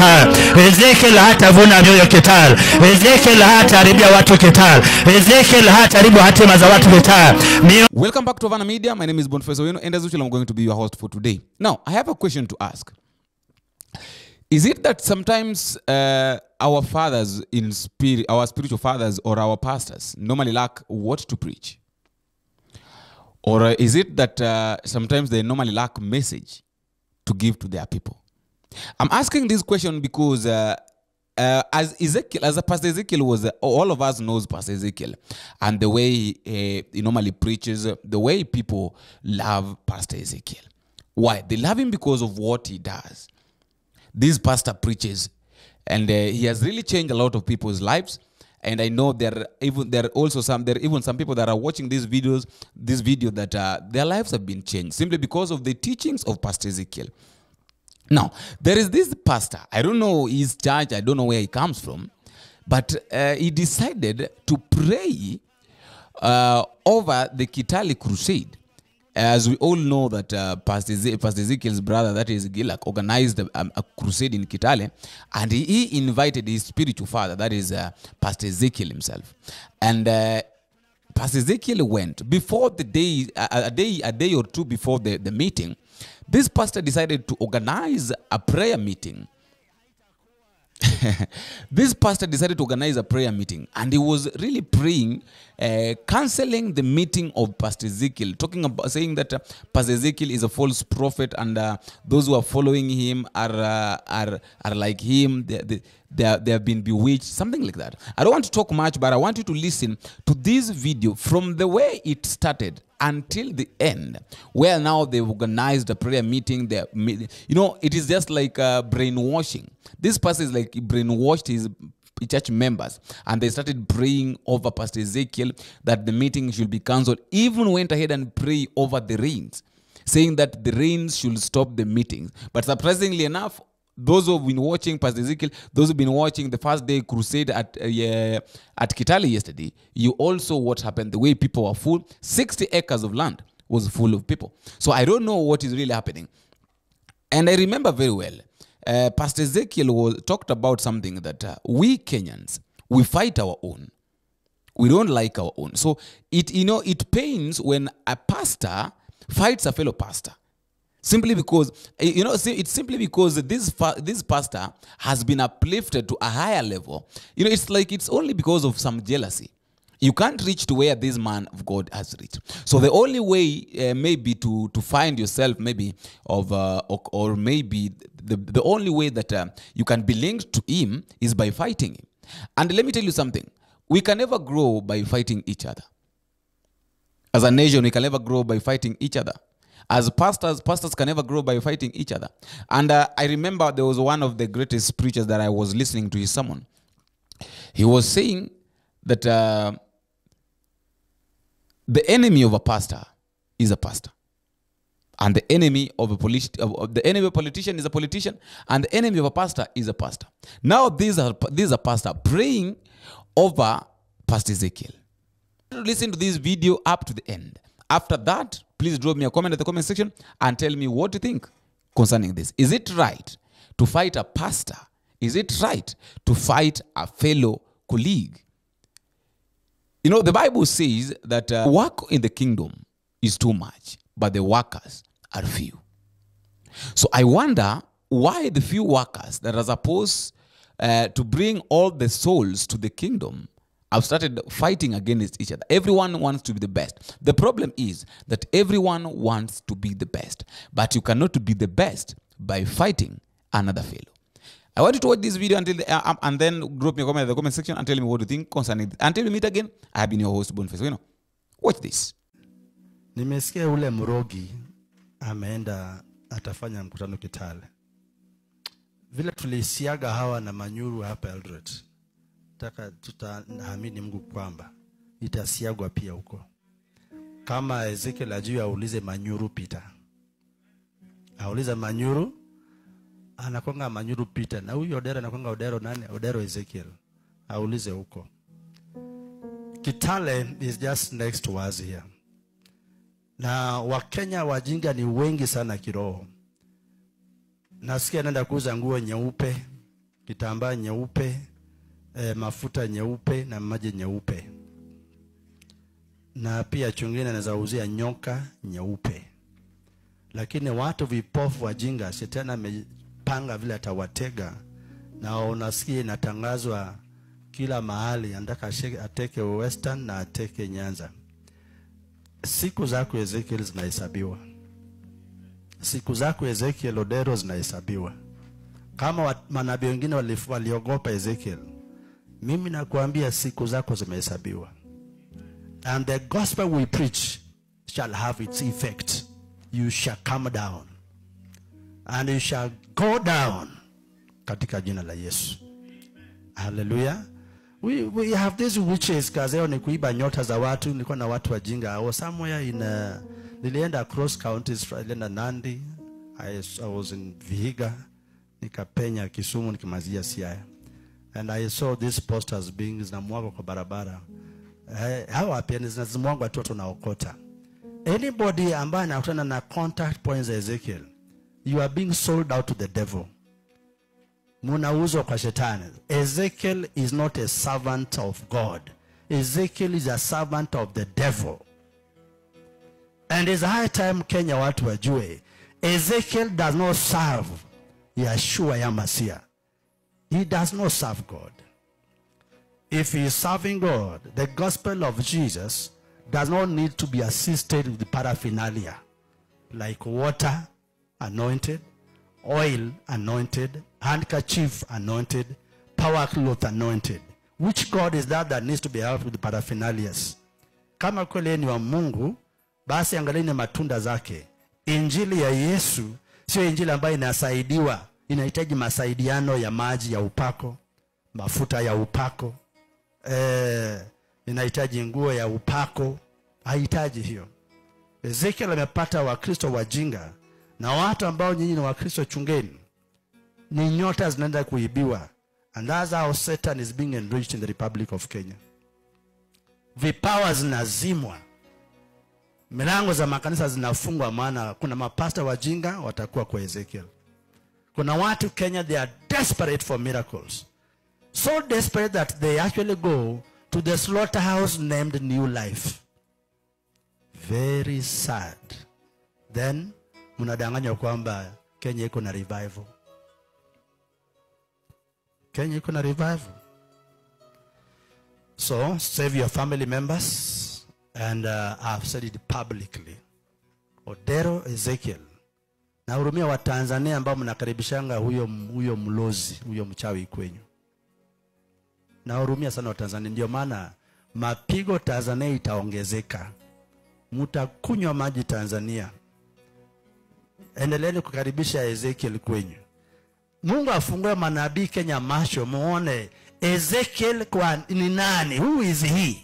Kitale. Ezekiel hatavuna mioyo Kitale. Ezekiel hataharibia watu Kitale. Ezekiel hataharibu hatima za watu Kitale. Mioyo Welcome back to Havana Media. My name is Boniface Owino, and as usual, I'm going to be your host for today. Now, I have a question to ask. Is it that sometimes uh, our fathers in spirit, our spiritual fathers or our pastors normally lack what to preach? Or uh, is it that uh, sometimes they normally lack message to give to their people? I'm asking this question because uh, uh, as Ezekiel, as a Pastor Ezekiel was, uh, all of us knows Pastor Ezekiel, and the way he, uh, he normally preaches, uh, the way people love Pastor Ezekiel. Why? They love him because of what he does. This pastor preaches, and uh, he has really changed a lot of people's lives. And I know there are even there are also some there are even some people that are watching these videos, this video that uh, their lives have been changed simply because of the teachings of Pastor Ezekiel. Now, there is this pastor. I don't know his church. I don't know where he comes from, but uh, he decided to pray uh, over the Kitale Crusade. As we all know that uh, Pastor, Eze- Pastor Ezekiel's brother, that is Gilak, organized a, um, a crusade in Kitale, and he, he invited his spiritual father, that is uh, Pastor Ezekiel himself, and. Uh, Pastor Ezekiel went before the day, a, a day, a day or two before the, the meeting. This pastor decided to organize a prayer meeting. this pastor decided to organize a prayer meeting and he was really praying uh, canceling the meeting of pastor ezekiel talking about saying that uh, pastor ezekiel is a false prophet and uh, those who are following him are uh, are are like him they, they, they, are, they have been bewitched something like that i don't want to talk much but i want you to listen to this video from the way it started until the end where now they've organized a prayer meeting they you know it is just like uh, brainwashing this person is like he brainwashed his church members and they started praying over pastor ezekiel that the meeting should be cancelled even went ahead and pray over the rains saying that the rains should stop the meetings but surprisingly enough those who've been watching Pastor Ezekiel, those who've been watching the first day crusade at uh, yeah, at Kitale yesterday, you also what happened. The way people were full, 60 acres of land was full of people. So I don't know what is really happening. And I remember very well, uh, Pastor Ezekiel was talked about something that uh, we Kenyans we fight our own. We don't like our own. So it you know it pains when a pastor fights a fellow pastor simply because eh, you know see, it's simply because this fa- this pastor has been uplifted to a higher level you know it's like it's only because of some jealousy you can't reach to where this man of god has reached so the only way uh, maybe to to find yourself maybe of uh, or, or maybe the, the only way that uh, you can be linked to him is by fighting him and let me tell you something we can never grow by fighting each other as a nation we can never grow by fighting each other as pastors pastors can never grow by fighting each other and uh, i remember there was one of the greatest preachers that i was listening to his sermon he was saying that uh, the enemy of a pastor is a pastor and the enemy of a politi- of, of the enemy of a politician is a politician and the enemy of a pastor is a pastor now these are these are pastor praying over pastor ezekiel listen to this video up to the end after that please drop me a comment at the comment section and tell me what you think concerning this is it right to fight a pastor is it right to fight a fellow colleague you know the bible says that uh, work in the kingdom is too much but the workers are few so I wonder why the few workers that are supposed uh, to bring all the souls to the kingdom have started fighting against each other. Everyone wants to be the best. The problem is that everyone wants to be the best, but you cannot be the best by fighting another fellow. I want you to watch this video until the, uh, um, and then drop me a comment in the comment section and tell me what you think concerning it. Until we meet again, I have been your host Boniface. You know, watch this. Nimesikia ule mrogi ameenda atafanya mkutano Kitale. Vile tulisiaga hawa na Manyuru hapa Eldoret, taka tutaamini Mungu kwamba itasiagwa pia huko. Kama Ezekiel ajui, aulize Manyuru Peter, aulize Manyuru, anakonga Manyuru Peter, na huyu Odero anakonga Odero nani? Odero Ezekiel, aulize huko. Kitale is just next to us here na wakenya wajinga ni wengi sana kiroho nasikia naenda kuuza nguo nyeupe kitambaa nyeupe eh, mafuta nyeupe na maji nyeupe na pia chungine anaweza uzia nyoka nyeupe lakini watu vipofu wajinga shetani amepanga vile atawatega na unasikia inatangazwa kila mahali anataka ashike- ateke western na ateke nyanza siku zako ezekiel zinahesabiwa siku zako ezekiel odero zinahesabiwa kama wa- manabii wengine walif- waliogopa ezekiel mimi nakuambia siku zako zimehesabiwa and the gospel we preach shall have its effect you shall come down and you shall go down katika jina la yesu haleluya we, we have these witches kazi yao ni kuiba nyota za watu nilikuwa na watu wajinga I was somewhere in uh, nilienda across counties nilienda nandi I, I was in vihiga nikapenya kisumu nikimazia siaya and i saw these posters being zinamwagwa kwa barabara eh, hawa pia ni zinazimwagwa tu watu naokota anybody ambaye anakutana na contact points za ezekiel you are being sold out to the devil munauzwa kwa shetani ezekiel is not a servant of god ezekiel is a servant of the devil and it's high time kenya watu wajue ezekiel does not serve yeshua ya masia he does not serve god if he is serving god the gospel of jesus does not need to be assisted with paraphernalia like water anointed oil anointed, handkerchief anointed, power cloth anointed. Which God is that that needs to be helped with paraphernalias? Kama kweli yeye ni wa Mungu, basi angalieni matunda zake. Injili ya Yesu sio injili ambayo inasaidiwa, inahitaji masaidiano ya maji ya upako, mafuta ya upako, eh, inahitaji nguo ya upako, hahitaji hiyo. Ezekiel amepata Wakristo wajinga na watu ambao nyinyi ni Wakristo, chungeni, ni nyota zinaenda kuibiwa, and that's how Satan is being enriched in the Republic of Kenya. Vipawa zinazimwa, milango za makanisa zinafungwa, maana kuna mapasta wajinga watakuwa kwa Ezekiel. Kuna watu Kenya, they are desperate for miracles, so desperate that they actually go to the slaughterhouse named New Life. Very sad. Then mnadanganywa kwamba Kenya iko na revival. Kenya iko na revival. So save your family members, and uh, I've said it publicly. Odero Ezekiel, nahurumia Watanzania ambao mnakaribishanga huyo, huyo mlozi huyo mchawi kwenyu. Nahurumia sana Watanzania, ndio maana mapigo Tanzania itaongezeka, mtakunywa maji Tanzania endeleeni kukaribisha Ezekiel kwenyu. Mungu afungue manabii Kenya macho, muone Ezekiel kwa ni nani, who is he?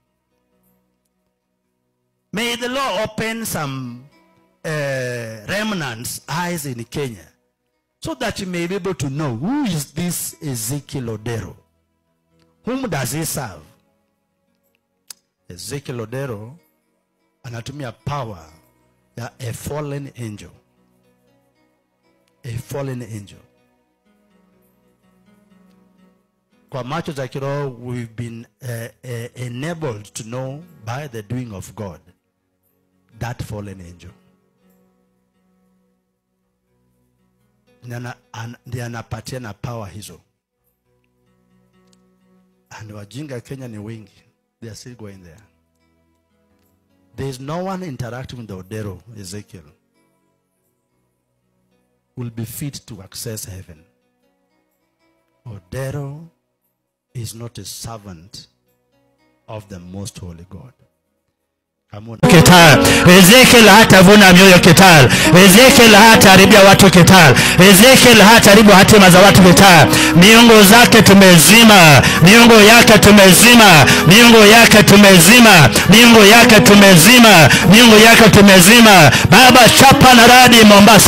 May the Lord open some uh, remnants eyes in Kenya so that you may be able to know who is this Ezekiel Odero. Whom does he serve? Ezekiel Odero anatumia power ya a fallen angel. A fallen angel. Kwa macho za kiroho we've been uh, uh, enabled to know by the doing of God that fallen angel. Ndiye anapatiana power hizo. And wajinga Kenya ni wengi. They are still going there. There is no one interacting with the Odero, Ezekiel, will be fit to access heaven. Odero is not a servant of the most holy God. Come on. Kital. Ezekiel hatavuna mioyo Kital. Ezekiel hataharibia watu Kital. Ezekiel hataharibu hatima za watu Kital. Miungu zake tumezima, miungu yake tumezima, miungu yake tumezima, miungu yake tumezima, miungu yake tumezima. Baba, chapa na radi Mombasa,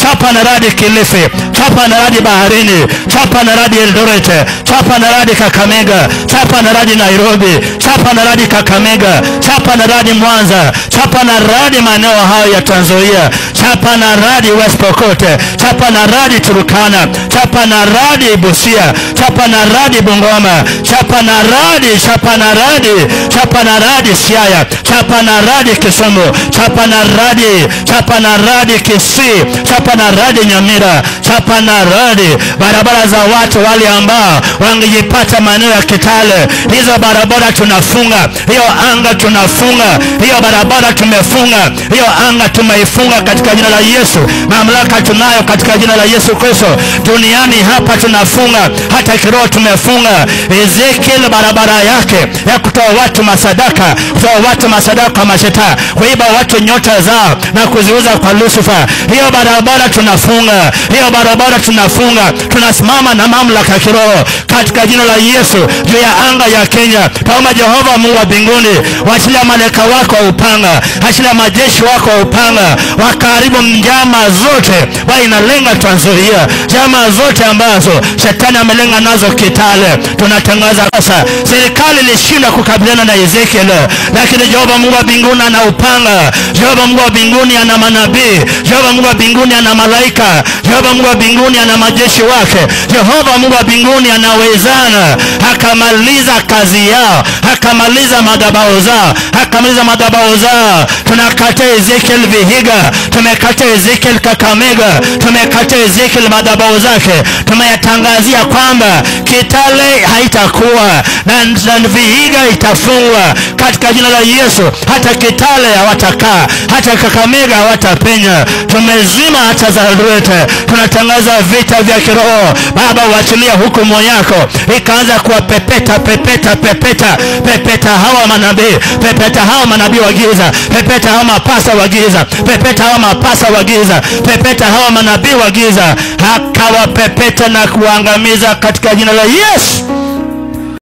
chapa na radi Kilifi, chapa na radi baharini, chapa na radi Eldoret, chapa na radi Kakamega, chapa na radi Nairobi, chapa na radi Kakamega, chapa na radi Mwanza, chapa na radi maeneo hayo ya Trans Nzoia, chapa na radi West Pokot, chapa na radi Turukana, chapa na radi Busia, chapa na radi Bungoma, chapa na radi, chapa na radi, chapa na radi Siaya, chapa na radi Kisumu, chapa na radi, chapa na radi Kisii, chapa na radi Nyamira, chapa na radi barabara za watu wale ambao wangejipata maeneo ya Kitale. Hizo barabara tunafunga, hiyo anga tunafunga, hiyo barabara tumefunga, hiyo anga tumeifunga katika jina la Yesu. Mamlaka tunayo katika jina la Yesu Kristo. Duniani hapa tunafunga, hata kiroho tumefunga. Ezekiel barabara yake ya kutoa watu masadaka, kutoa watu masadaka kwa mashetani, kuiba watu nyota zao na kuziuza kwa Lucifer, hiyo barabara tunafunga, hiyo barabara tunafunga. Tunasimama na mamlaka ya kiroho katika jina la Yesu juu ya anga ya Kenya. Taomba Jehova Mungu wa mbinguni, waachilia malaika wako wa upanga, achilia majeshi wako wa upanga, wakaribu njama zote bali inalenga Trans Nzoia, njama zote ambazo shetani amelenga nazo Kitale. Tunatangaza sasa, serikali ilishindwa kukabiliana na Ezekiel, lakini Jehova Mungu wa mbinguni ana upanga, Jehova Mungu wa mbinguni ana manabii, Jehova Mungu wa mbinguni ana malaika, Jehova Mungu wa mbinguni ana majeshi wake, Jehova Mungu wa mbinguni anawezana, akamaliza kazi yao, akamaliza madhabahu zao, akamaliza madhabahu zao. Tunakata Ezekiel Vihiga, tumekata Ezekiel Kakamega, tumekata Ezekiel madhabahu zake, tumeyatangazia kwamba Kitale haitakuwa na, na Vihiga itafungwa katika jina la Yesu. Hata Kitale hawatakaa, hata Kakamega hawatapenya. Tumezima hata Zaruete, tunatangaza vita vya kiroho. Baba, uachilia hukumu yako ikaanza kuwapepeta pepeta pepeta pepeta hawa manabii, pepeta hawa manabii wa giza, pepeta hawa mapasa wa giza, pepeta hawa mapasa wa giza, pepeta hawa manabii wa giza, akawapepeta na kuangamiza katika jina la Yesu.